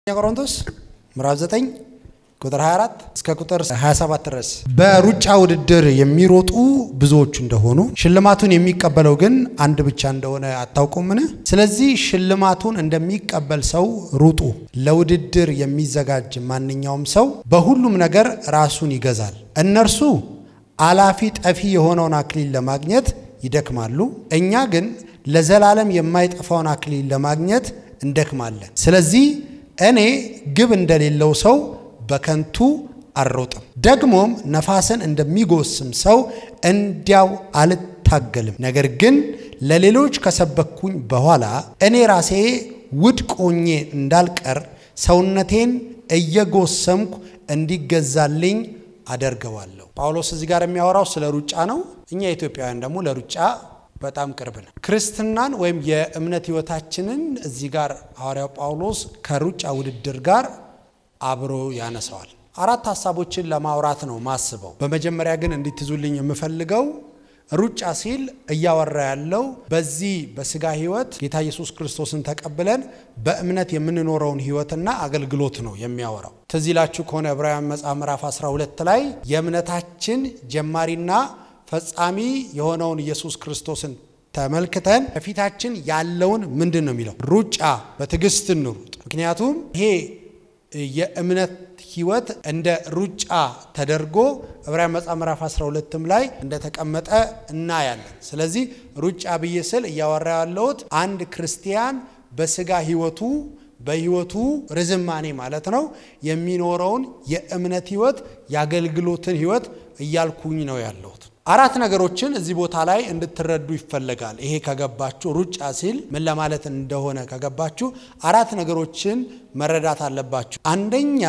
ቆሮንቶስ ምዕራፍ 9 ቁጥር 24 እስከ ቁጥር 27 ድረስ በሩጫ ውድድር የሚሮጡ ብዙዎቹ እንደሆኑ ሽልማቱን የሚቀበለው ግን አንድ ብቻ እንደሆነ አታውቁምን? ስለዚህ ሽልማቱን እንደሚቀበል ሰው ሩጡ። ለውድድር የሚዘጋጅ ማንኛውም ሰው በሁሉም ነገር ራሱን ይገዛል። እነርሱ አላፊ ጠፊ የሆነውን አክሊል ለማግኘት ይደክማሉ፣ እኛ ግን ለዘላለም የማይጠፋውን አክሊል ለማግኘት እንደክማለን። ስለዚህ እኔ ግብ እንደሌለው ሰው በከንቱ አልሮጥም፣ ደግሞም ነፋስን እንደሚጎስም ሰው እንዲያው አልታገልም። ነገር ግን ለሌሎች ከሰበኩኝ በኋላ እኔ ራሴ ውድቅ ሆኜ እንዳልቀር ሰውነቴን እየጎሰምኩ እንዲገዛልኝ አደርገዋለሁ። ጳውሎስ እዚህ ጋር የሚያወራው ስለ ሩጫ ነው። እኛ ኢትዮጵያውያን ደግሞ ለሩጫ በጣም ቅርብ ነው። ክርስትናን ወይም የእምነት ሕይወታችንን እዚህ ጋር ሐዋርያው ጳውሎስ ከሩጫ ውድድር ጋር አብሮ ያነሳዋል። አራት ሀሳቦችን ለማውራት ነው ማስበው። በመጀመሪያ ግን እንዲትዙልኝ የምፈልገው ሩጫ ሲል እያወራ ያለው በዚህ በስጋ ሕይወት ጌታ ኢየሱስ ክርስቶስን ተቀብለን በእምነት የምንኖረውን ሕይወትና አገልግሎት ነው የሚያወራው። ትዝ ይላችሁ ከሆነ ዕብራውያን መጽሐፍ ምዕራፍ 12 ላይ የእምነታችን ጀማሪና ፈጻሚ የሆነውን ኢየሱስ ክርስቶስን ተመልክተን ከፊታችን ያለውን ምንድን ነው የሚለው? ሩጫ በትዕግስት እንሩጥ። ምክንያቱም ይሄ የእምነት ህይወት እንደ ሩጫ ተደርጎ ዕብራውያን መጽሐፍ ምዕራፍ 12ም ላይ እንደተቀመጠ እናያለን። ስለዚህ ሩጫ ብዬ ስል እያወራ ያለሁት አንድ ክርስቲያን በስጋ ህይወቱ በህይወቱ ርዝማኔ ማለት ነው የሚኖረውን የእምነት ህይወት የአገልግሎትን ህይወት እያልኩኝ ነው ያለሁት። አራት ነገሮችን እዚህ ቦታ ላይ እንድትረዱ ይፈለጋል። ይሄ ከገባችሁ ሩጫ ሲል ምን ለማለት እንደሆነ ከገባችሁ አራት ነገሮችን መረዳት አለባችሁ። አንደኛ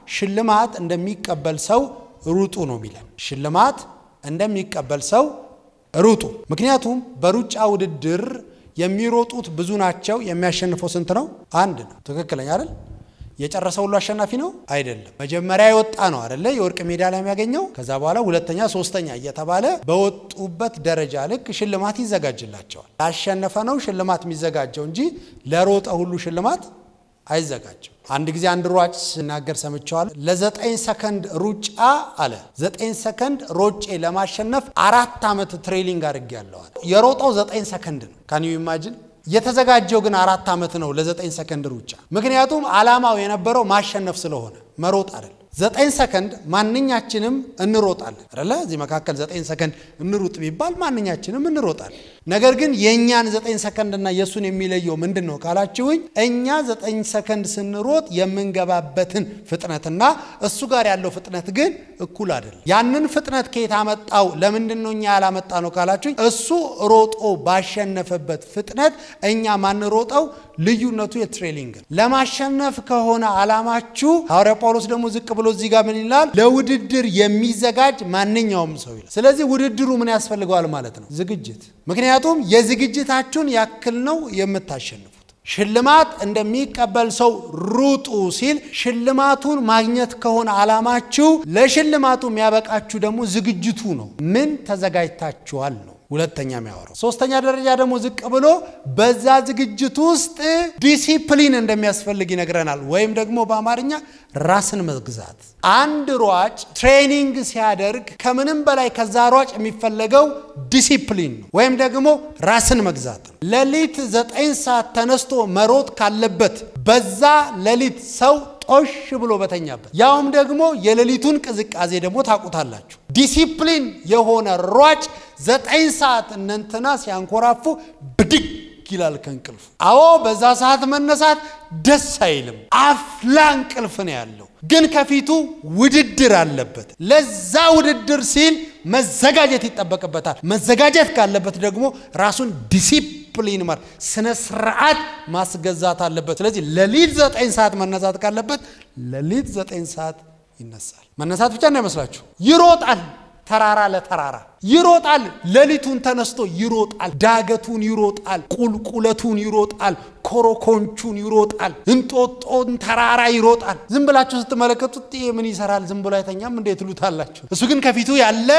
ሽልማት እንደሚቀበል ሰው ሩጡ ነው የሚለን። ሽልማት እንደሚቀበል ሰው ሩጡ። ምክንያቱም በሩጫ ውድድር የሚሮጡት ብዙ ናቸው። የሚያሸንፈው ስንት ነው? አንድ ነው። ትክክለኛ አይደል? የጨረሰ ሁሉ አሸናፊ ነው አይደለም። መጀመሪያ የወጣ ነው አይደለ የወርቅ ሜዳሊያ የሚያገኘው። ከዛ በኋላ ሁለተኛ፣ ሶስተኛ እየተባለ በወጡበት ደረጃ ልክ ሽልማት ይዘጋጅላቸዋል። ላሸነፈ ነው ሽልማት የሚዘጋጀው እንጂ ለሮጠ ሁሉ ሽልማት አይዘጋጅም። አንድ ጊዜ አንድ ሯጭ ሲናገር ሰምቸዋል። ለዘጠኝ ሰከንድ ሩጫ አለ ዘጠኝ ሰከንድ ሮጬ ለማሸነፍ አራት ዓመት ትሬኒንግ አድርጌያለዋል። የሮጠው ዘጠኝ ሰከንድ ነው። ካን ዩ ኢማጂን የተዘጋጀው ግን አራት ዓመት ነው ለዘጠኝ ሰከንድ ሩጫ። ምክንያቱም ዓላማው የነበረው ማሸነፍ ስለሆነ መሮጥ አይደል። ዘጠኝ ሰከንድ ማንኛችንም እንሮጣለን አይደለ? እዚህ መካከል ዘጠኝ ሰከንድ እንሩጥ ቢባል ማንኛችንም እንሮጣለን። ነገር ግን የእኛን ዘጠኝ ሰከንድ እና የእሱን የሚለየው ምንድን ነው ካላችሁኝ፣ እኛ ዘጠኝ ሰከንድ ስንሮጥ የምንገባበትን ፍጥነትና እሱ ጋር ያለው ፍጥነት ግን እኩል አይደለም። ያንን ፍጥነት ከየት አመጣው? ለምንድን ነው እኛ ያላመጣ ነው ካላችሁኝ፣ እሱ ሮጦ ባሸነፈበት ፍጥነት እኛ ማንሮጠው ልዩነቱ የትሬኒንግ ነው። ለማሸነፍ ከሆነ ዓላማችሁ ሐዋርያ ጳውሎስ ደግሞ ዝቅ ብሎ እዚህ ጋር ምን ይላል? ለውድድር የሚዘጋጅ ማንኛውም ሰው ይላል። ስለዚህ ውድድሩ ምን ያስፈልገዋል ማለት ነው? ዝግጅት። ምክንያቱም የዝግጅታችሁን ያክል ነው የምታሸንፉት። ሽልማት እንደሚቀበል ሰው ሩጡ ሲል ሽልማቱን ማግኘት ከሆነ ዓላማችሁ ለሽልማቱ የሚያበቃችሁ ደግሞ ዝግጅቱ ነው። ምን ተዘጋጅታችኋል ነው ሁለተኛ የሚያወራው። ሶስተኛ ደረጃ ደግሞ ዝቅ ብሎ በዛ ዝግጅት ውስጥ ዲሲፕሊን እንደሚያስፈልግ ይነግረናል። ወይም ደግሞ በአማርኛ ራስን መግዛት። አንድ ሯጭ ትሬኒንግ ሲያደርግ ከምንም በላይ ከዛ ሯጭ የሚፈለገው ዲሲፕሊን ነው፣ ወይም ደግሞ ራስን መግዛት ነው። ሌሊት ዘጠኝ ሰዓት ተነስቶ መሮጥ ካለበት በዛ ሌሊት ሰው ጦሽ ብሎ በተኛበት ያውም ደግሞ የሌሊቱን ቅዝቃዜ ደግሞ ታውቁታላችሁ። ዲሲፕሊን የሆነ ሯጭ ዘጠኝ ሰዓት እነንትና ሲያንኮራፉ ብድግ ይላል ከእንቅልፉ። አዎ በዛ ሰዓት መነሳት ደስ አይልም። አፍላ እንቅልፍ ነው ያለው፣ ግን ከፊቱ ውድድር አለበት። ለዛ ውድድር ሲል መዘጋጀት ይጠበቅበታል። መዘጋጀት ካለበት ደግሞ ራሱን ዲሲፕሊን ማለት ስነ ስርዓት ማስገዛት አለበት። ስለዚህ ሌሊት ዘጠኝ ሰዓት መነሳት ካለበት ሌሊት ዘጠኝ ሰዓት ይነሳል። መነሳት ብቻ እንዳይመስላችሁ ይሮጣል። ተራራ ለተራራ ይሮጣል። ሌሊቱን ተነስቶ ይሮጣል። ዳገቱን ይሮጣል። ቁልቁለቱን ይሮጣል። ኮሮኮንቹን ይሮጣል። እንጦጦን ተራራ ይሮጣል። ዝም ብላችሁ ስትመለከቱት ይሄ ምን ይሰራል? ዝም ብሎ አይተኛም እንዴት ትሉታላችሁ? እሱ ግን ከፊቱ ያለ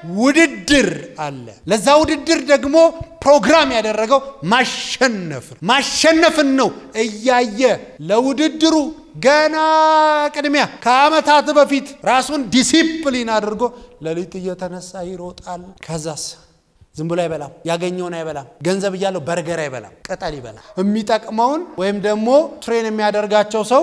ውድድር አለ። ለዛ ውድድር ደግሞ ፕሮግራም ያደረገው ማሸነፍ ማሸነፍን ነው እያየ ለውድድሩ ገና ቅድሚያ ከዓመታት በፊት ራሱን ዲሲፕሊን አድርጎ ሌሊት እየተነሳ ይሮጣል። ከዛስ ዝም ብሎ አይበላም። ያገኘውን አይበላም። ገንዘብ እያለው በርገር አይበላም፣ ቅጠል ይበላል። የሚጠቅመውን ወይም ደግሞ ትሬን የሚያደርጋቸው ሰው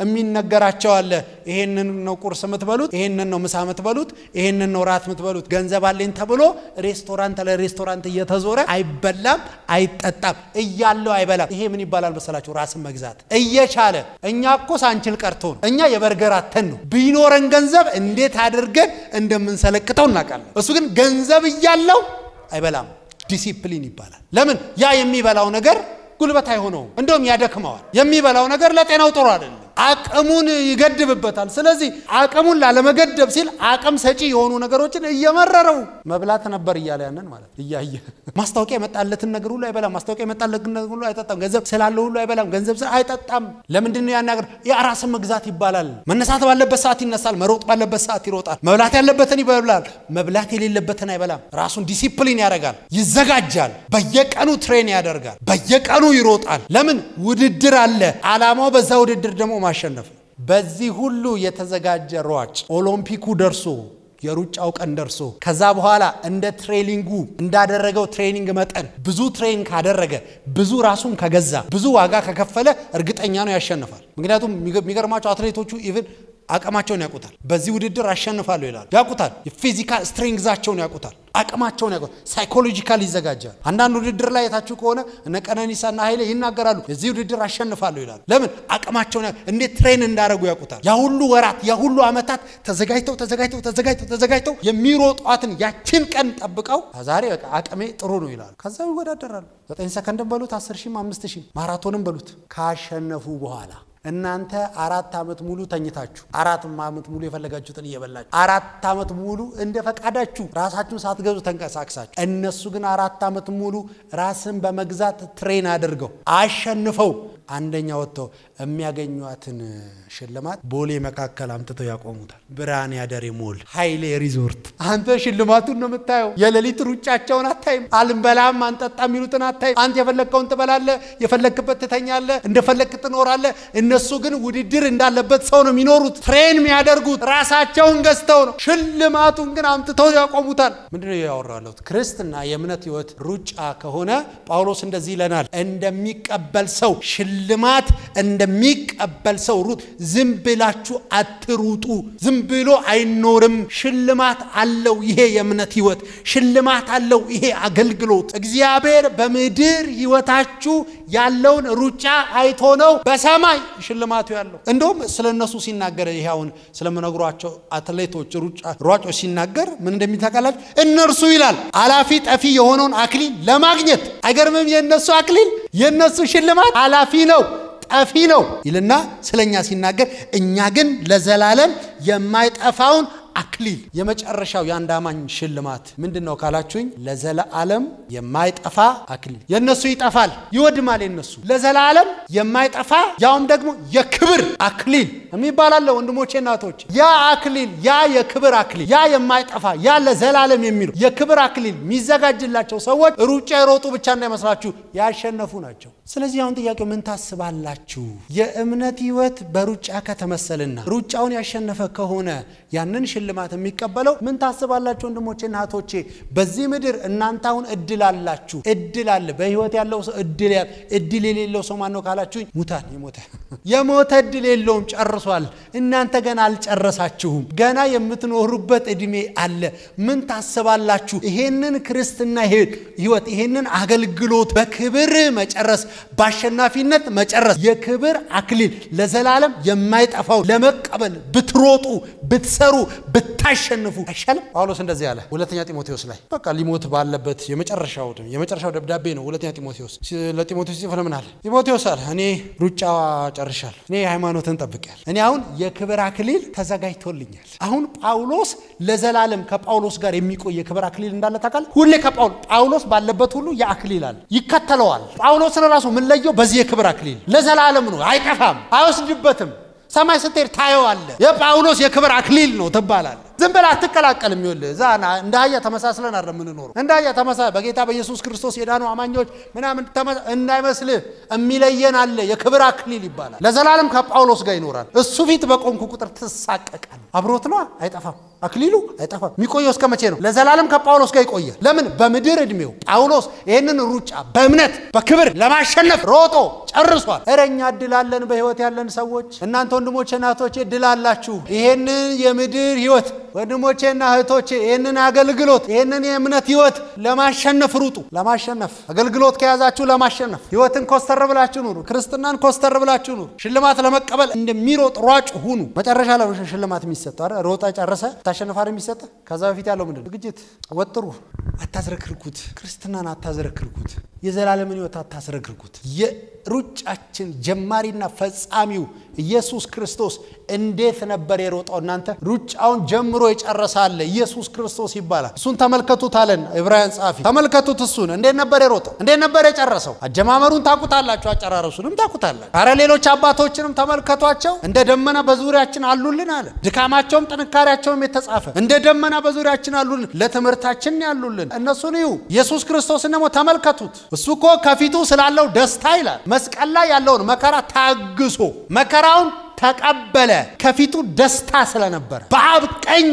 የሚነገራቸው አለ። ይሄንን ነው ቁርስ የምትበሉት፣ ይሄንን ነው ምሳ የምትበሉት፣ ይሄንን ነው ራት የምትበሉት። ገንዘብ አለኝ ተብሎ ሬስቶራንት ለሬስቶራንት እየተዞረ አይበላም፣ አይጠጣም። እያለው አይበላም። ይሄ ምን ይባላል መሰላችሁ? ራስን መግዛት እየቻለ እኛ እኮ ሳንችል ቀርቶ ነው። እኛ የበርገር አተን ነው። ቢኖረን ገንዘብ እንዴት አድርገን እንደምንሰለቅተው እናውቃለን። እሱ ግን ገንዘብ እያለው አይበላም። ዲሲፕሊን ይባላል። ለምን? ያ የሚበላው ነገር ጉልበት አይሆነውም፣ እንደውም ያደክመዋል። የሚበላው ነገር ለጤናው ጥሩ አይደለም። አቅሙን ይገድብበታል። ስለዚህ አቅሙን ላለመገደብ ሲል አቅም ሰጪ የሆኑ ነገሮችን እየመረረው መብላት ነበር እያለ ያንን ማለት እያየ ማስታወቂያ የመጣለትን ነገር ሁሉ አይበላም። ማስታወቂያ የመጣለትን ነገር ሁሉ አይጠጣም። ገንዘብ ስላለው ሁሉ አይበላም። ገንዘብ ስለ አይጠጣም። ለምንድን ነው ያን ነገር? የራስን መግዛት ይባላል። መነሳት ባለበት ሰዓት ይነሳል። መሮጥ ባለበት ሰዓት ይሮጣል። መብላት ያለበትን ይበላል። መብላት የሌለበትን አይበላም። ራሱን ዲሲፕሊን ያደርጋል፣ ይዘጋጃል። በየቀኑ ትሬን ያደርጋል። በየቀኑ ይሮጣል። ለምን? ውድድር አለ። አላማው በዛ ውድድር ደግሞ ማሸነፍ ነው። በዚህ ሁሉ የተዘጋጀ ሯጭ ኦሎምፒኩ ደርሶ የሩጫው ቀን ደርሶ ከዛ በኋላ እንደ ትሬኒንጉ እንዳደረገው ትሬኒንግ መጠን ብዙ ትሬን ካደረገ ብዙ ራሱን ከገዛ ብዙ ዋጋ ከከፈለ እርግጠኛ ነው ያሸንፋል። ምክንያቱም የሚገርማቸው አትሌቶቹ ኢቭን አቅማቸውን ያውቁታል። በዚህ ውድድር አሸንፋለሁ ይላሉ። ያውቁታል። የፊዚካል ስትሬንግዛቸውን ያውቁታል። አቅማቸውን ያውቁታል። ሳይኮሎጂካል ይዘጋጃል። አንዳንድ ውድድር ላይ የታችሁ ከሆነ እነ ቀነኒሳና ኃይሌ ይናገራሉ። የዚህ ውድድር አሸንፋለሁ ይላሉ። ለምን? አቅማቸውን እንዴት ትሬን እንዳደረጉ ያውቁታል። ያ ሁሉ ወራት ያ ሁሉ ዓመታት ተዘጋጅተው ተዘጋጅተው ተዘጋጅተው ተዘጋጅተው የሚሮጧትን ያችን ቀን ጠብቀው ዛሬ በቃ አቅሜ ጥሩ ነው ይላሉ። ከዛ ይወዳደራሉ። ዘጠኝ ሰከንድን በሉት አስር ሺህም አምስት ሺህም ማራቶንም በሉት ካሸነፉ በኋላ እናንተ አራት ዓመት ሙሉ ተኝታችሁ አራት ዓመት ሙሉ የፈለጋችሁትን እየበላችሁ አራት ዓመት ሙሉ እንደ ፈቃዳችሁ ራሳችሁን ሳትገዙ ተንቀሳቅሳችሁ፣ እነሱ ግን አራት ዓመት ሙሉ ራስን በመግዛት ትሬን አድርገው አሸንፈው አንደኛ ወጥተው የሚያገኟትን ሽልማት ቦሌ መካከል አምጥተው ያቆሙታል። ብርሃን ያደሬ ሞል ኃይሌ ሪዞርት። አንተ ሽልማቱን ነው የምታየው። የሌሊት ሩጫቸውን አታይም። አልንበላም አንጠጣ የሚሉትን አታይም። አንተ የፈለግከውን ትበላለህ፣ የፈለግክበት ትተኛለህ፣ እንደፈለግክ ትኖራለህ። እነሱ ግን ውድድር እንዳለበት ሰው ነው የሚኖሩት። ትሬን የሚያደርጉት ራሳቸውን ገዝተው ነው። ሽልማቱን ግን አምጥተው ያቆሙታል። ምንድነው ያወራለሁት? ክርስትና የእምነት ህይወት ሩጫ ከሆነ ጳውሎስ እንደዚህ ይለናል፣ እንደሚቀበል ሰው ሽልማት እንደሚቀበል ሰው ሩጥ። ዝም ብላችሁ አትሩጡ። ዝም ብሎ አይኖርም። ሽልማት አለው ይሄ የእምነት ህይወት፣ ሽልማት አለው ይሄ አገልግሎት። እግዚአብሔር በምድር ህይወታችሁ ያለውን ሩጫ አይቶ ነው በሰማይ ሽልማቱ ያለው። እንደውም ስለ እነሱ ሲናገር ይሄ አሁን ስለምነግሯቸው አትሌቶች ሯጮች ሲናገር ምን እንደሚታቃላችሁ እነርሱ ይላል አላፊ ጠፊ የሆነውን አክሊል ለማግኘት አይገርምም? የእነሱ አክሊል የእነሱ ሽልማት አላፊ ነው ጠፊ ነው ይልና ስለኛ ሲናገር እኛ ግን ለዘላለም የማይጠፋውን አክሊል የመጨረሻው የአንድ አማኝ ሽልማት ምንድን ነው ካላችሁኝ፣ ለዘላለም የማይጠፋ አክሊል። የእነሱ ይጠፋል፣ ይወድማል። የነሱ ለዘላለም የማይጠፋ ያውም ደግሞ የክብር አክሊል የሚባል አለ። ወንድሞቼ እናቶች፣ ያ አክሊል ያ የክብር አክሊል ያ የማይጠፋ ያ ለዘላለም የሚሉ የክብር አክሊል የሚዘጋጅላቸው ሰዎች ሩጫ የሮጡ ብቻ እንዳይመስላችሁ ያሸነፉ ናቸው። ስለዚህ አሁን ጥያቄው ምን ታስባላችሁ? የእምነት ህይወት በሩጫ ከተመሰልና ሩጫውን ያሸነፈ ከሆነ ያንን ሽልማት የሚቀበለው ምን ታስባላችሁ? ወንድሞቼና እህቶቼ በዚህ ምድር እናንተ አሁን እድል አላችሁ። እድል አለ። በህይወት ያለው ሰው እድል እድል የሌለው ሰው ማን ነው ካላችሁኝ፣ ሙታን የሞተ የሞተ እድል የለውም፣ ጨርሷል። እናንተ ገና አልጨረሳችሁም። ገና የምትኖሩበት እድሜ አለ። ምን ታስባላችሁ? ይሄንን ክርስትና ህይወት ይሄንን አገልግሎት በክብር መጨረስ፣ በአሸናፊነት መጨረስ፣ የክብር አክሊል ለዘላለም የማይጠፋው ለመቀበል ብትሮጡ ብትሰሩ ብታሸንፉ አይሻልም? ጳውሎስ እንደዚህ አለ ሁለተኛ ጢሞቴዎስ ላይ በቃ ሊሞት ባለበት የመጨረሻው የመጨረሻው ደብዳቤ ነው። ሁለተኛ ጢሞቴዎስ ለጢሞቴዎስ ጽፎ ለምን አለ? ጢሞቴዎስ አለ እኔ ሩጫ ጨርሻለሁ፣ እኔ ሃይማኖትን ጠብቄያለሁ፣ እኔ አሁን የክብር አክሊል ተዘጋጅቶልኛል። አሁን ጳውሎስ ለዘላለም ከጳውሎስ ጋር የሚቆይ የክብር አክሊል እንዳለ ታውቃለህ? ሁሌ ጳውሎስ ባለበት ሁሉ የአክሊል አለ ይከተለዋል። ጳውሎስን ራሱ የምንለየው በዚህ የክብር አክሊል ለዘላለም ነው፣ አይጠፋም፣ አይወስድበትም ሰማይ ስትሄድ ታየዋለህ። የጳውሎስ የክብር አክሊል ነው ትባላለህ። ዝም ብለህ አትቀላቀልም። ይኸውልህ እዛ እንደ አህያ ተመሳስለን አይደለም የምንኖረው። እንደ አህያ ተመሳ በጌታ በኢየሱስ ክርስቶስ የዳኑ አማኞች ምናምን እንዳይመስልህ የሚለየን አለ። የክብር አክሊል ይባላል። ለዘላለም ከጳውሎስ ጋር ይኖራል። እሱ ፊት በቆምኩ ቁጥር ትሳቀቃል። አብሮት ነዋ፣ አይጠፋም። አክሊሉ አይጠፋም። የሚቆየው እስከ መቼ ነው? ለዘላለም ከጳውሎስ ጋር ይቆያል። ለምን? በምድር ዕድሜው ጳውሎስ ይህንን ሩጫ በእምነት በክብር ለማሸነፍ ሮጦ ጨርሷል። እረ እኛ እድል አለን፣ በህይወት ያለን ሰዎች። እናንተ ወንድሞቼ እናቶቼ እድል አላችሁ። ይሄንን የምድር ህይወት ወንድሞቼና እህቶቼ ይህንን አገልግሎት ይህንን የእምነት ህይወት ለማሸነፍ ሩጡ። ለማሸነፍ አገልግሎት ከያዛችሁ ለማሸነፍ ህይወትን ኮስተር ብላችሁ ኑሩ። ክርስትናን ኮስተር ብላችሁ ኑሩ። ሽልማት ለመቀበል እንደሚሮጥ ሯጭ ሁኑ። መጨረሻ ላይ ሽልማት የሚሰጠው አይደል? ሮጣ ጨረሰ ታሸንፋ የሚሰጠ ከዛ በፊት ያለው ምንድን ነው? ዝግጅት። ወጥሩ። አታዝረክርኩት። ክርስትናን አታዝረክርኩት። የዘላለምን ህይወት አታዝረክርኩት። የሩጫችን ጀማሪና ፈጻሚው ኢየሱስ ክርስቶስ እንዴት ነበር የሮጠው? እናንተ ሩጫውን ጀምሮ የጨረሰ አለ ኢየሱስ ክርስቶስ ይባላል። እሱን ተመልከቱት አለን ዕብራውያን ጸሐፊ። ተመልከቱት እሱን እንዴት ነበር የሮጠው? እንዴት ነበር የጨረሰው? አጀማመሩን ታቁታላችሁ፣ አጨራረሱንም ታቁታላችሁ። አረ ሌሎች አባቶችንም ተመልከቷቸው። እንደ ደመና በዙሪያችን አሉልን አለ። ድካማቸውም ጥንካሬያቸውም የተጻፈ እንደ ደመና በዙሪያችን አሉልን፣ ለትምህርታችን ያሉልን እነሱን እዩ። ኢየሱስ ክርስቶስን ደግሞ ተመልከቱት። እሱ እኮ ከፊቱ ስላለው ደስታ ይላል መስቀል ላይ ያለውን መከራ ታግሶ መከራውን ተቀበለ። ከፊቱ ደስታ ስለነበረ በአብ ቀኝ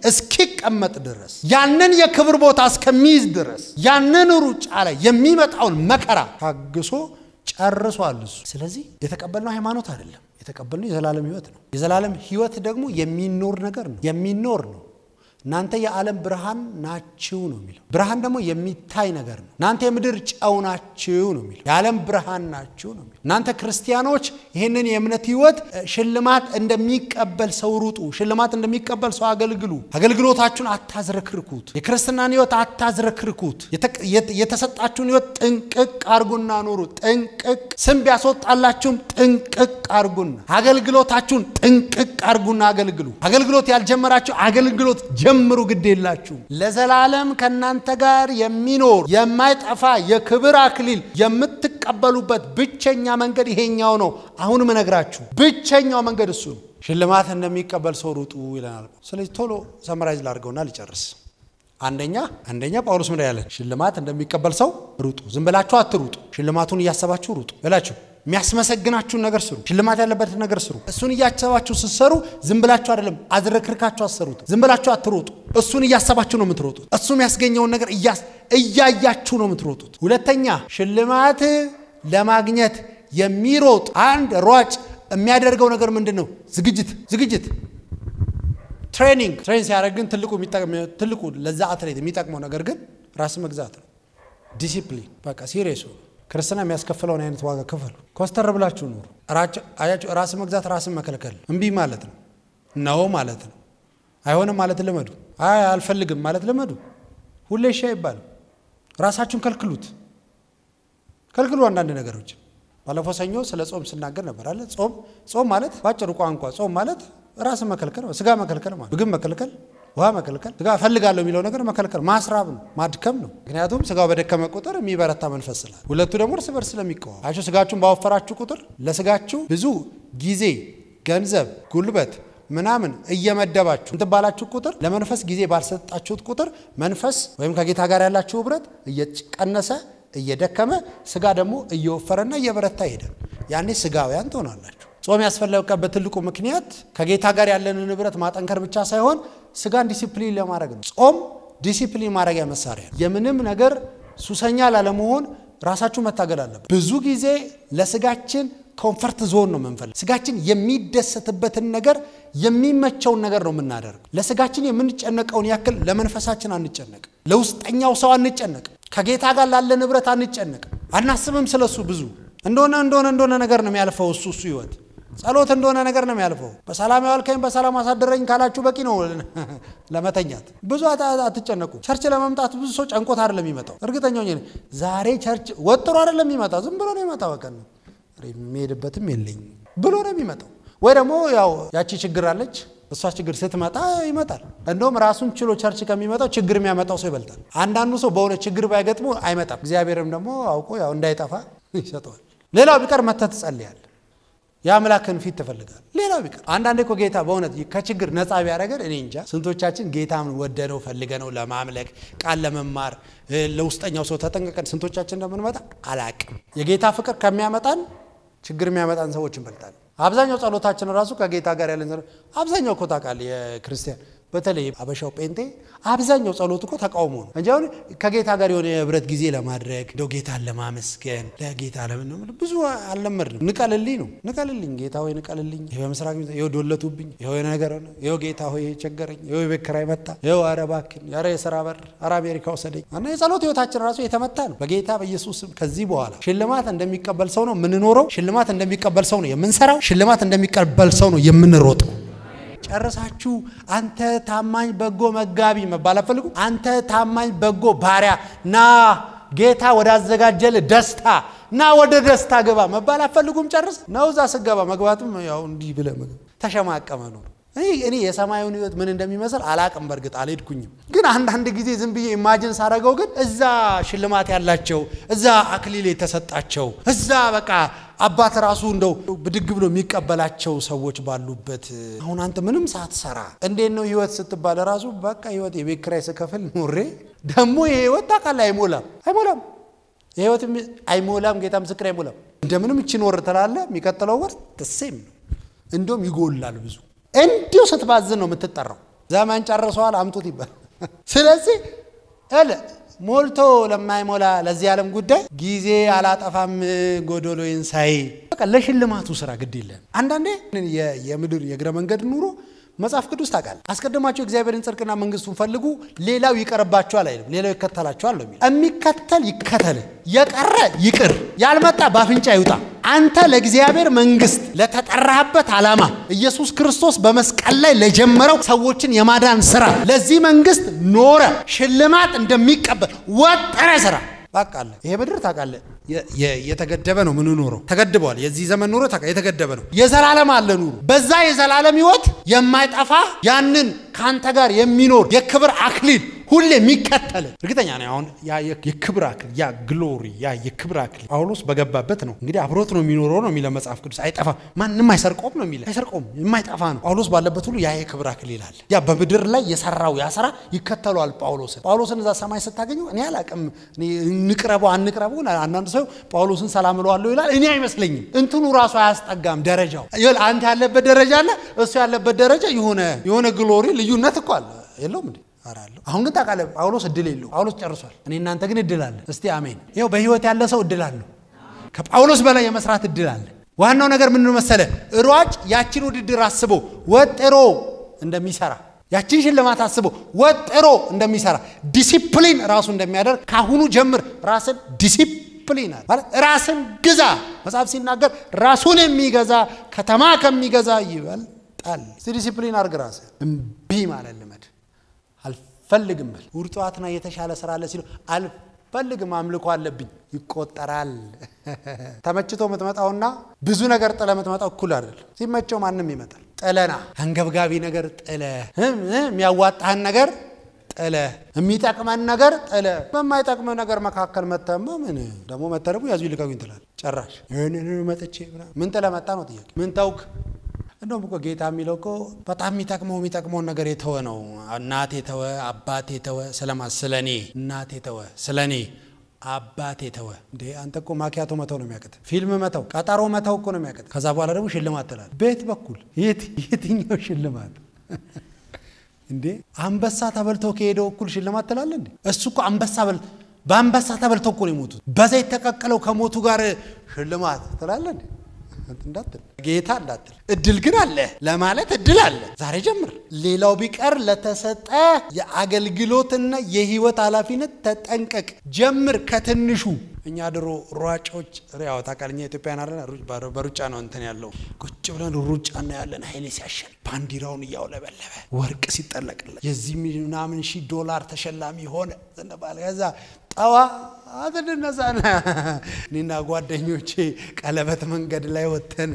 እስኪቀመጥ ድረስ ያንን የክብር ቦታ እስከሚይዝ ድረስ ያንን ሩጫ ላይ የሚመጣውን መከራ ታግሶ ጨርሷል እሱ። ስለዚህ የተቀበልነው ሃይማኖት አይደለም፣ የተቀበልነው የዘላለም ሕይወት ነው። የዘላለም ሕይወት ደግሞ የሚኖር ነገር ነው፣ የሚኖር ነው። እናንተ የዓለም ብርሃን ናችሁ ነው የሚለው። ብርሃን ደግሞ የሚታይ ነገር ነው። እናንተ የምድር ጨው ናችሁ ነው የሚለው። የዓለም ብርሃን ናችሁ ነው የሚለው። እናንተ ክርስቲያኖች ይህንን የእምነት ህይወት ሽልማት እንደሚቀበል ሰው ሩጡ፣ ሽልማት እንደሚቀበል ሰው አገልግሉ። አገልግሎታችሁን አታዝረክርኩት። የክርስትናን ህይወት አታዝረክርኩት። የተሰጣችሁን ህይወት ጥንቅቅ አርጉና ኑሩ። ጥንቅቅ ስም ቢያስወጣላችሁም ጥንቅቅ አርጉና አገልግሎታችሁን ጥንቅቅ አርጉና አገልግሉ። አገልግሎት ያልጀመራችሁ አገልግሎት ጀምሩ። ግድ የላችሁ ለዘላለም ከእናንተ ጋር የሚኖር የማይጠፋ የክብር አክሊል የምትቀበሉበት ብቸኛ መንገድ ይሄኛው ነው። አሁንም እነግራችሁ ብቸኛው መንገድ እሱ ነው። ሽልማት እንደሚቀበል ሰው ሩጡ ይለናል። ስለዚህ ቶሎ ሰመራይዝ ላድርገውና ልጨርስ። አንደኛ አንደኛ ጳውሎስ ምን ያለን? ሽልማት እንደሚቀበል ሰው ሩጡ። ዝም ብላችሁ አትሩጡ። ሽልማቱን እያሰባችሁ ሩጡ እላችሁ የሚያስመሰግናችሁን ነገር ስሩ። ሽልማት ያለበትን ነገር ስሩ። እሱን እያሰባችሁ ስትሰሩ ዝም ብላችሁ አይደለም፣ አዝረክርካችሁ አሰሩት። ዝም ብላችሁ አትሮጡ። እሱን እያሰባችሁ ነው የምትሮጡት። እሱ የሚያስገኘውን ነገር እያያችሁ ነው የምትሮጡት። ሁለተኛ ሽልማት ለማግኘት የሚሮጥ አንድ ሯጭ የሚያደርገው ነገር ምንድን ነው? ዝግጅት ዝግጅት ትሬኒንግ ትሬን ሲያደርግ ግን ትልቁ ለዛ አትሌት የሚጠቅመው ነገር ግን ራስ መግዛት ነው። ዲሲፕሊን በቃ ሲሪየሱ ክርስትና የሚያስከፍለውን አይነት ዋጋ ክፈሉ። ኮስተር ብላችሁ ኑሩ። አያችሁ፣ ራስ መግዛት ራስን መከልከል እምቢ ማለት ነው። ነው ማለት ነው። አይሆንም ማለት ልመዱ። አይ አልፈልግም ማለት ልመዱ። ሁሌ እሺ አይባልም። ራሳችሁን ከልክሉት፣ ከልክሉ አንዳንድ ነገሮችን። ባለፈው ሰኞ ስለ ጾም ስናገር ነበር አለ። ጾም ጾም ማለት በአጭሩ ቋንቋ ጾም ማለት ራስን መከልከል፣ ስጋ መከልከል ማለት ምግብ መከልከል ውሃ መከልከል ስጋ እፈልጋለሁ የሚለው ነገር መከልከል ማስራብ ነው፣ ማድከም ነው። ምክንያቱም ስጋው በደከመ ቁጥር የሚበረታ መንፈስ ስላል፣ ሁለቱ ደግሞ እርስ በርስ ስለሚቀዋም አችሁ ስጋችሁን ባወፈራችሁ ቁጥር ለስጋችሁ ብዙ ጊዜ፣ ገንዘብ፣ ጉልበት ምናምን እየመደባችሁ እንትባላችሁ ቁጥር ለመንፈስ ጊዜ ባልሰጣችሁት ቁጥር መንፈስ ወይም ከጌታ ጋር ያላችሁ ህብረት እየቀነሰ እየደከመ ስጋ ደግሞ እየወፈረና እየበረታ ይሄዳል። ያኔ ስጋውያን ትሆናላችሁ። ጾም ያስፈለገበት ትልቁ ምክንያት ከጌታ ጋር ያለንን ህብረት ማጠንከር ብቻ ሳይሆን ስጋን ዲሲፕሊን ለማድረግ ነው። ጾም ዲሲፕሊን ማድረጊያ መሳሪያ ነው። የምንም ነገር ሱሰኛ ላለመሆን ራሳችሁ መታገል አለበት። ብዙ ጊዜ ለስጋችን ኮንፈርት ዞን ነው የምንፈልግ። ስጋችን የሚደሰትበትን ነገር የሚመቸውን ነገር ነው የምናደርግ። ለስጋችን የምንጨነቀውን ያክል ለመንፈሳችን አንጨነቅ። ለውስጠኛው ሰው አንጨነቅ። ከጌታ ጋር ላለን ህብረት አንጨነቅ። አናስብም ስለሱ ብዙ እንደሆነ እንደሆነ እንደሆነ ነገር ነው የሚያልፈው እሱ እሱ ህይወት ጸሎት እንደሆነ ነገር ነው የሚያልፈው። በሰላም ያዋልከኝ በሰላም አሳደረኝ ካላችሁ በቂ ነው ለመተኛት። ብዙ አትጨነቁ። ቸርች ለመምጣት ብዙ ሰው ጨንቆት አይደለም የሚመጣው። እርግጠኛ ሆኜ ዛሬ ቸርች ወጥሮ አይደለም የሚመጣው፣ ዝም ብሎ ነው የሚመጣው። በቀን ነው የሚሄድበትም የለኝ ብሎ ነው የሚመጣው። ወይ ደግሞ ያው ያቺ ችግር አለች እሷ ችግር ስትመጣ ይመጣል። እንደውም ራሱን ችሎ ቸርች ከሚመጣው ችግር የሚያመጣው ሰው ይበልጣል። አንዳንዱ ሰው በሆነ ችግር ባይገጥሙ አይመጣም። እግዚአብሔርም ደግሞ አውቆ ያው እንዳይጠፋ ይሰጠዋል። ሌላው ቢቀር መተህ ትጸልያለህ የአምላክን ፊት ትፈልጋል። ሌላው ቢቀር አንዳንዴ እኮ ጌታ በእውነት ከችግር ነፃ ቢያደርገን እኔ እንጃ ስንቶቻችን ጌታን ወደነው ፈልገነው ለማምለክ ቃል ለመማር ለውስጠኛው ሰው ተጠንቀቀን ስንቶቻችን እንደምንመጣ አላቅም። የጌታ ፍቅር ከሚያመጣን ችግር የሚያመጣን ሰዎች እንበልጣለን። አብዛኛው ጸሎታችን ራሱ ከጌታ ጋር ያለን አብዛኛው እኮ ታውቃለህ የክርስቲያን በተለይ አበሻው ጴንጤ አብዛኛው ጸሎት እኮ ተቃውሞ ነው እንጂ አሁን ከጌታ ጋር የሆነ የህብረት ጊዜ ለማድረግ እንደው ጌታን ለማመስገን ለጌታ ለምን ነው ብዙ አልለመድንም። ንቀልልኝ ነው ንቀልልኝ፣ ጌታ ሆይ ንቀልልኝ፣ ይኸው በምስራቅ ይኸው ዶለቱብኝ፣ ይኸው የሆነ ነገር ሆነ፣ ይኸው ጌታ ሆይ ቸገረኝ፣ ይኸው የቤት ኪራይ መጣ፣ ይኸው ኧረ እባክህን፣ ኧረ የሥራ በር፣ ኧረ አሜሪካ ወሰደኝ እና የጸሎት ህይወታችን ራሱ የተመታ ነው። በጌታ በኢየሱስ ስም ከዚህ በኋላ ሽልማት እንደሚቀበል ሰው ነው የምንኖረው። ሽልማት እንደሚቀበል ሰው ነው የምንሰራው። ሽልማት እንደሚቀበል ሰው ነው የምንሮጠው። ጨርሳችሁ አንተ ታማኝ በጎ መጋቢ መባል አፈልጉ። አንተ ታማኝ በጎ ባሪያ ና ጌታ ወዳዘጋጀል ደስታ ና ወደ ደስታ ግባ መባል አፈልጉም። ጨርስ ነው እዛ ስገባ መግባትም ያው እንዲህ ብለህ ምግብ ተሸማቀመ ነው። እኔ የሰማዩን ህይወት ምን እንደሚመስል አላቅም። በእርግጥ አልሄድኩኝም፣ ግን አንዳንድ ጊዜ ዝም ብዬ ኢማጅን ሳደርገው ግን እዛ ሽልማት ያላቸው እዛ አክሊል የተሰጣቸው እዛ በቃ አባት ራሱ እንደው ብድግ ብሎ የሚቀበላቸው ሰዎች ባሉበት አሁን አንተ ምንም ሳትሰራ እንዴት ነው ህይወት ስትባል ራሱ በቃ ህይወት የቤት ኪራይ ስከፍል ኖሬ ደግሞ ይሄ ህይወት ታውቃለህ፣ አይሞላም አይሞላም፣ የህይወት አይሞላም። ጌታ ምስክር አይሞላም። እንደምንም እቺ ኖር ትላለህ፣ የሚቀጥለው ወር ተሴም ነው፣ እንደውም ይጎላል ብዙ እንዲሁ ስትባዝን ነው የምትጠራው። ዘመን ጨርሰዋል አምጡት ይባል። ስለዚህ እለ ሞልቶ ለማይሞላ ለዚህ ዓለም ጉዳይ ጊዜ አላጠፋም ጎዶሎዬን ሳይ በቃ ለሽልማቱ ስራ ግድ የለም። አንዳንዴ የምድር የእግረ መንገድ ኑሮ መጽሐፍ ቅዱስ ታውቃለህ፣ አስቀድማቸው እግዚአብሔርን ጽድቅና መንግስቱን ፈልጉ፣ ሌላው ይቀርባቸዋል አይልም፣ ሌላው ይከተላቸዋል ነው የሚለው። የሚከተል ይከተል፣ የቀረ ይቅር፣ ያልመጣ በአፍንጫ ይውጣ። አንተ ለእግዚአብሔር መንግስት ለተጠራህበት ዓላማ ኢየሱስ ክርስቶስ በመስቀል ላይ ለጀመረው ሰዎችን የማዳን ስራ ለዚህ መንግስት ኖረ ሽልማት እንደሚቀበል ወጠረ ስራ በቃ አለ። ይሄ ምድር ታውቃለህ የተገደበ ነው። ምን ኖረው ተገድበዋል። የዚህ ዘመን ኑሮ የተገደበ ነው። የዘላለም አለ ኑሮ በዛ የዘላለም ህይወት የማይጠፋ ያንን ከአንተ ጋር የሚኖር የክብር አክሊል ሁሌ የሚከተል እርግጠኛ ነው። አሁን ያ የክብር አክሊል ያ ግሎሪ ያ የክብር አክሊል ጳውሎስ በገባበት ነው እንግዲህ አብሮት ነው የሚኖረው ነው የሚለው መጽሐፍ ቅዱስ። አይጠፋም፣ ማንም አይሰርቆም ነው የሚለው። አይሰርቆም፣ የማይጠፋ ነው። ጳውሎስ ባለበት ሁሉ ያ የክብር አክሊል አለ። ያ በምድር ላይ የሰራው ያ ስራ ይከተለዋል ጳውሎስን። ጳውሎስን እዛ ሰማይ ስታገኙ እኔ አላቅም፣ እንቅረበው አንቅረበው። አንዳንድ ሰው ጳውሎስን ሰላም እለዋለሁ ይላል። እኔ አይመስለኝም። እንትኑ ራሱ አያስጠጋም ደረጃው። አንተ ያለበት ደረጃ አለ፣ እሱ ያለበት ደረጃ የሆነ የሆነ ግሎሪ ልዩነት እኮ አለ የለውም እንዴ? አራለሁ አሁን ግን ታውቃለህ፣ ጳውሎስ እድል የለው። ጳውሎስ ጨርሷል። እኔ እናንተ ግን እድል አለ። እስቲ አሜን። ይኸው በህይወት ያለ ሰው እድል አለው። ከጳውሎስ በላይ የመስራት እድል አለ። ዋናው ነገር ምንድን መሰለ? ሯጭ ያችን ውድድር አስቦ ወጥሮ እንደሚሰራ ያችን ሽልማት አስቦ ወጥሮ እንደሚሰራ ዲሲፕሊን ራሱ እንደሚያደርግ ካሁኑ ጀምር ራስን ዲሲፕሊን አለ ማለት ራስን ግዛ። መጽሐፍ ሲናገር ራሱን የሚገዛ ከተማ ከሚገዛ ይበልጣል። ዲሲፕሊን አድርግ ራስህ። እምቢ ማለት ልመድ አልፈልግም በል። እሑድ ጠዋትና የተሻለ ስራ አለ ሲሉ አልፈልግም አምልኮ አለብኝ ይቆጠራል። ተመችቶ የምትመጣውና ብዙ ነገር ጥለ የምትመጣው እኩል አይደለም። ሲመቸው ማንም ይመጣል። ጥለና አንገብጋቢ ነገር ጥለ የሚያዋጣህን ነገር ጥለ የሚጠቅመን ነገር ጥለ በማይጠቅመ ነገር መካከል መተማ ምን ደግሞ መተረቡ ያዙ ይልቀቁኝ ትላለህ። ጨራሽ መጥቼ ምን ጥለ መጣ ነው ጥያቄ። ምን ተውክ? እንደውም እኮ ጌታ የሚለው እኮ በጣም የሚጠቅመው የሚጠቅመውን ነገር የተወ ነው። እናቴ ተወ፣ አባቴ ተወ፣ ስለማ ስለ እኔ እናቴ ተወ፣ ስለ እኔ አባቴ ተወ። እንዴ አንተ እኮ ማኪያቶ መተው ነው የሚያቅት፣ ፊልም መተው፣ ቀጠሮ መተው እኮ ነው የሚያቅት። ከዛ በኋላ ደግሞ ሽልማት ትላለህ። ቤት በኩል የትኛው ሽልማት እንዴ? አንበሳ ተበልተው ከሄደው እኩል ሽልማት ትላለህ እንዴ? እሱ እኮ አንበሳ በል በአንበሳ ተበልተው እኮ ነው የሞቱት። በዘይት ተቀቅለው ከሞቱ ጋር ሽልማት ትላለህ እንዴ? እንዳትል ጌታ እንዳትል። እድል ግን አለ ለማለት እድል አለ። ዛሬ ጀምር። ሌላው ቢቀር ለተሰጠ የአገልግሎትና የህይወት ኃላፊነት ተጠንቀቅ። ጀምር ከትንሹ። እኛ ድሮ ሯጮች ያው ታውቃለህ፣ እኛ ኢትዮጵያን አለ በሩጫ ነው እንትን ያለው ቁጭ ብለን ሩጫ እናያለን። ኃይሌ ሲያሸን ባንዲራውን እያውለበለበ ወርቅ ሲጠለቅለት የዚህ ምናምን ሺህ ዶላር ተሸላሚ ሆነ ዘነባለ ከዛ ጠዋት እንነሳና እኔና ጓደኞቼ ቀለበት መንገድ ላይ ወጥተን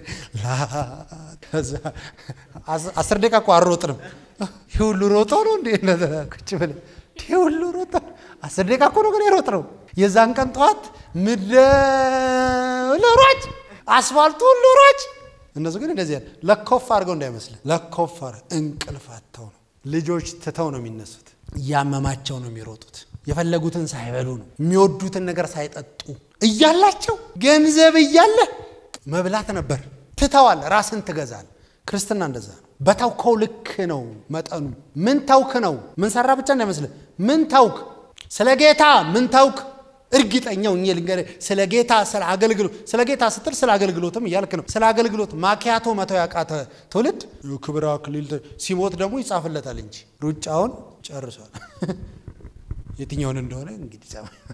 ከዛ አስር ደቂቃ እኮ አልሮጥንም። ይህ ሁሉ ሮጦ ነው እንዴ? ቁጭ ብለን ይህ ሁሉ ሮጦ አስር ደቂቃ እኮ ነው ግን የሮጥ ነው። የዛን ቀን ጠዋት ምድረ ሯጭ አስፋልቱ ሁሉ ሯጭ እነሱ ግን እንደዚህ ያለ ለኮፍ አድርገው እንዳይመስል ለኮፍ እንቅልፍ አጥተው ነው። ልጆች ትተው ነው የሚነሱት። እያመማቸው ነው የሚሮጡት። የፈለጉትን ሳይበሉ ነው የሚወዱትን ነገር ሳይጠጡ እያላቸው ገንዘብ እያለ መብላት ነበር። ትተዋል። ራስን ትገዛል። ክርስትና እንደዛ ነው። በታውከው ልክ ነው መጠኑ። ምን ታውክ ነው ምን ሰራ ብቻ እንዳይመስልህ። ምን ታውክ ስለ ጌታ ምን ታውክ እርግጠኛው እኛ ልንገርህ፣ ስለ ጌታ ስለ አገልግሎት ስለ ጌታ ስትል ስለ አገልግሎትም እያልክ ነው። ስለ አገልግሎት ማኪያቶ መተው ያቃተ ትውልድ ክብር አክሊል ሲሞት ደግሞ ይጻፍለታል እንጂ ሩጫውን ጨርሷል። የትኛውን እንደሆነ እንግዲህ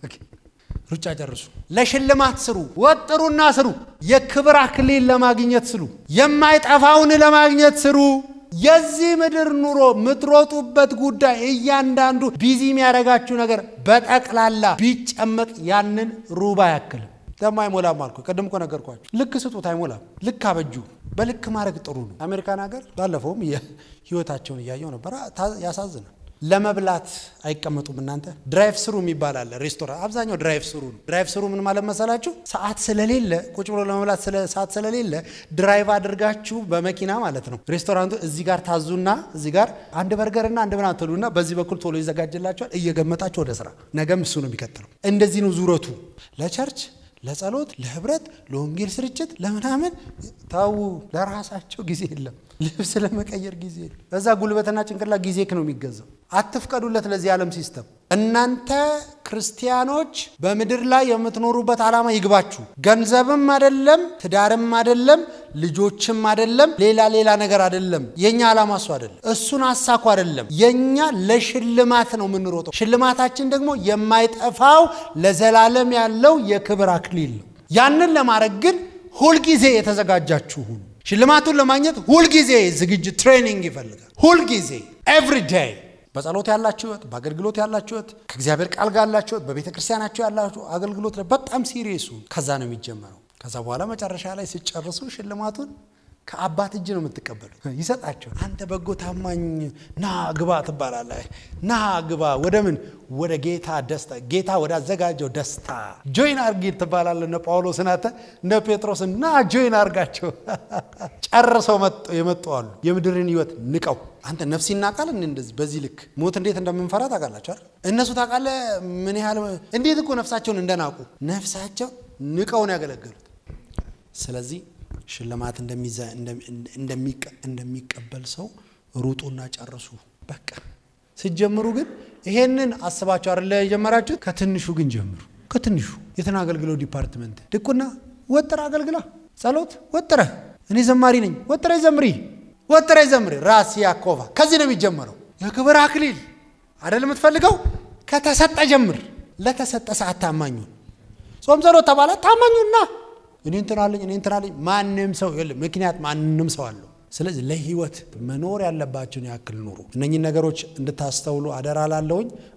ሩጫ ጨርሱ። ለሽልማት ስሩ፣ ወጥሩና ስሩ። የክብር አክሊል ለማግኘት ስሩ። የማይጠፋውን ለማግኘት ስሩ። የዚህ ምድር ኑሮ የምትሮጡበት ጉዳይ እያንዳንዱ ቢዚ የሚያደርጋችሁ ነገር በጠቅላላ ቢጨመቅ ያንን ሩብ አያክልም። ደግሞ አይሞላም አልኩ። ቅድም እኮ ነገርኳችሁ። ልክ ስጡት አይሞላም። ልክ አበጁ። በልክ ማድረግ ጥሩ ነው። አሜሪካን ሀገር ባለፈውም ህይወታቸውን እያየው ነበር። ያሳዝናል። ለመብላት አይቀመጡም። እናንተ ድራይቭ ስሩ የሚባል አለ ሬስቶራንት። አብዛኛው ድራይቭ ስሩ ነው። ድራይቭ ስሩ ምን ማለት መሰላችሁ? ሰዓት ስለሌለ ቁጭ ብሎ ለመብላት ሰዓት ስለሌለ ድራይቭ አድርጋችሁ በመኪና ማለት ነው። ሬስቶራንቱ እዚህ ጋር ታዙና እዚህ ጋር አንድ በርገርና አንድ ምናምን ትሉና በዚህ በኩል ቶሎ ይዘጋጅላችኋል። እየገመጣችሁ ወደ ስራ። ነገም እሱ ነው የሚቀጥለው። እንደዚህ ነው ዙረቱ ለቸርች ለጸሎት፣ ለህብረት፣ ለወንጌል ስርጭት፣ ለምናምን ታው ለራሳቸው ጊዜ የለም። ልብስ ለመቀየር ጊዜ የለም። በዛ ጉልበትና ጭንቅላት ጊዜ ነው የሚገዛው። አትፍቀዱለት ለዚህ ዓለም ሲስተም። እናንተ ክርስቲያኖች በምድር ላይ የምትኖሩበት ዓላማ ይግባችሁ። ገንዘብም አይደለም፣ ትዳርም አይደለም፣ ልጆችም አይደለም፣ ሌላ ሌላ ነገር አይደለም። የኛ ዓላማ እሱ አይደለም። እሱን አሳኩ አይደለም። የኛ ለሽልማት ነው የምንሮጠው። ሽልማታችን ደግሞ የማይጠፋው ለዘላለም ያለው የክብር አክሊል ነው። ያንን ለማድረግ ግን ሁልጊዜ የተዘጋጃችሁ ሁኑ። ሽልማቱን ለማግኘት ሁልጊዜ ዝግጅት ትሬኒንግ ይፈልጋል። ሁልጊዜ ኤቭሪ ዴይ በጸሎት ያላችሁ ህይወት፣ በአገልግሎት ያላችሁ ህይወት፣ ከእግዚአብሔር ቃል ጋር ያላችሁ ህይወት፣ በቤተ ክርስቲያናችሁ ያላችሁ አገልግሎት ላይ በጣም ሲሪየሱ ከዛ ነው የሚጀመረው። ከዛ በኋላ መጨረሻ ላይ ሲጨርሱ ሽልማቱን ከአባት እጅ ነው የምትቀበሉት። ይሰጣቸው። አንተ በጎ ታማኝ ና ግባ ትባላለህ። ና ግባ ወደ ምን? ወደ ጌታ ደስታ፣ ጌታ ወደ አዘጋጀው ደስታ ጆይን አርጊ ትባላለህ። እነ ጳውሎስን አንተ እነ ጴጥሮስን ና ጆይን አርጋቸው። ጨርሰው የመጡ አሉ። የምድርን ህይወት ንቀው አንተ ነፍስ ይናቃል። እንደዚህ በዚህ ልክ ሞት እንዴት እንደምንፈራ ታውቃላችሁ አይደል? እነሱ ታውቃለህ ምን ያህል እንዴት እኮ ነፍሳቸውን እንደናቁ ነፍሳቸው ንቀው ነው ያገለገሉት። ስለዚህ ሽልማት እንደሚቀበል ሰው ሩጡና ጨርሱ። በቃ ስትጀምሩ ግን ይሄንን አስባችሁ አይደለ የጀመራችሁት? ከትንሹ ግን ጀምሩ። ከትንሹ የትን አገልግለው ዲፓርትመንት ድቁና ወጥረ አገልግላ፣ ጸሎት ወጥረ፣ እኔ ዘማሪ ነኝ ወጥረ ዘምሪ፣ ወጥረ ዘምሪ። ራስ ያኮቫ ከዚህ ነው የሚጀመረው። የክብር አክሊል አይደል የምትፈልገው? ከተሰጠ ጀምር። ለተሰጠ ሰዓት ታማኙን ጾም ጸሎት ተባለ ታማኙና እኔ እንትን አለኝ እኔ እንትን አለኝ ማንም ሰው የለም። ምክንያት ማንም ሰው አለው። ስለዚህ ለህይወት መኖር ያለባቸውን ያክል ኑሩ። እነኚህን ነገሮች እንድታስተውሉ አደራ ላለውኝ